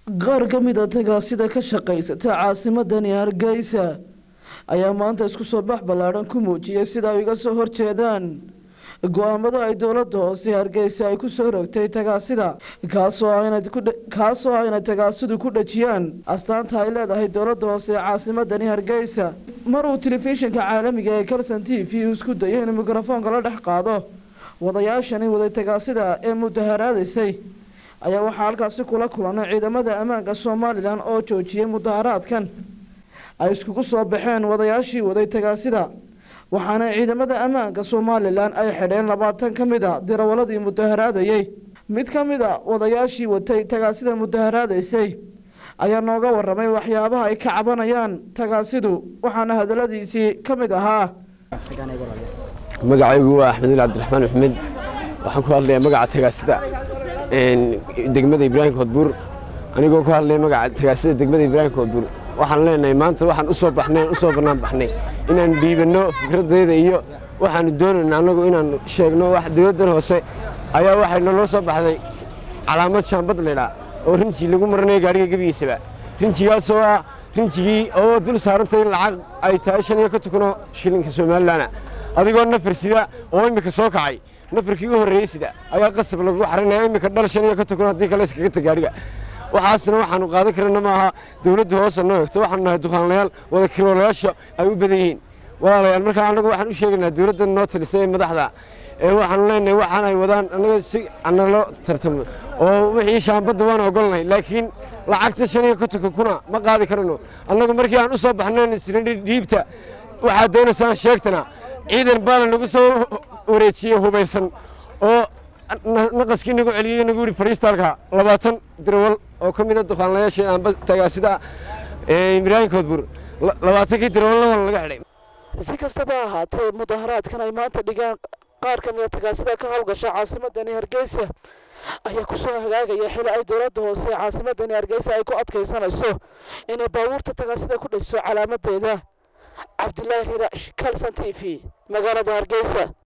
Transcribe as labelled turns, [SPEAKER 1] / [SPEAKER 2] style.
[SPEAKER 1] qaar ka mid a tagaasida ka shaqaysata caasimadani hargeysa ayaa maanta isku soo bax ballaadhan ku muujiyay sida ay uga soo horjeedaan go-aamada ay dowladda hoose hargeysa ay ku soo rogtay tagaasida kaasoo kaasoo ayna tagaasidu ku dhajiyaan astaanta ay leedahay dowladda hoose ee caasimadani hargeysa mar uu telefishinka caalamiga ee kalson t v isku dayay inuu mikrofoonka la dhex qaado wadayaashani waday tagaasida ee mudaharaadaysay ayaa waxaa halkaasi kula kulanay ciidamada ammaanka somalilan oo joojiyay mudaharaadkan ay iskugu soo baxeen wadayaashii waday tagaasida waxaana ciidamada ammaanka somalilan ay xidheen labaatan ka mid a dirawaladii mudaharaadayey mid ka mid a wadayaashii watay tagaasida mudaharaadaysay ayaa nooga waramay waxyaabaha ay ka cabanayaan tagaasidu waxaana hadaladiisii ka mid ahaa
[SPEAKER 2] magacaygu waa axmedul cabdiraxmaan maxmed waxaan ku hadlayaa magaca tagaasida degmada ibraahim koodbuur anigoo ku hadlaya magaca tagaasida degmada ibraahim koodbuur waxaan leenahay maanta waxaan u soo baxnay u soo bannaan baxnay inaan dhiibanno fikraddeeda iyo waxaanu doonayna annagu inaan sheegno wax dowladdan hoose ayaa waxay naloo soo baxday calaamad shaambad laydhaa oo rinji lagu maranayo gaadhiga gebigiisaba rinjigaasoo ah rinjigii oo dul saarantay lacag ay tahay shan iyo ka tukanoo shilinka somalilanna adigoo nafar sida oo immika soo kacay nafarkii u horreeyey sida ayaa qasab lagu xarinaya immika dhal shan iyo ka tukan haddii kale iskaga ta gaadhiga waxaasna waxaanu qaadan karana ma aha dowladda hoose noo hegto waxaanu nahay dukaanlayaal wada kiroolayaasha ay u badan yihiin walaalayaal markaa annagu waxaan u sheegaynaa dowladda noo talisay ee madaxda ee waxaanu leenahay waxaan ay wadaan annaga si analo tartamo oo wixii shaambadda waan ogolnahay laakiin lacagta shan iyo kontonka kuna ma qaadi karano annagu markii aan u soo baxnayn isnidhi dhiibta waxaad doonaysaan sheegtana ciidan baana nagu soo wareejiyey hubaysan oo naqaskii nagu celiyey nagu yidhi fadhiistaalka labaatan dirawal oo ka mid a dukaanlayaashii aanba tagaasida ibraahim koodbuur labaatankii dirawalna laga xidhay
[SPEAKER 1] si kastaba ahaatee mudaharaadkan ay maanta dhigaan qaar ka mid a tagaasida ka howlgasha caasimadani hargeysa ayaa kusoo hagaagaya xili ay dowladda hoose ee caasimadani hargeysa ay ku adkaysanayso inay baabuurta tagaasida ku dhayso calaamadeeda cabdilaahi riiraash kalson t v magaalada hargeysa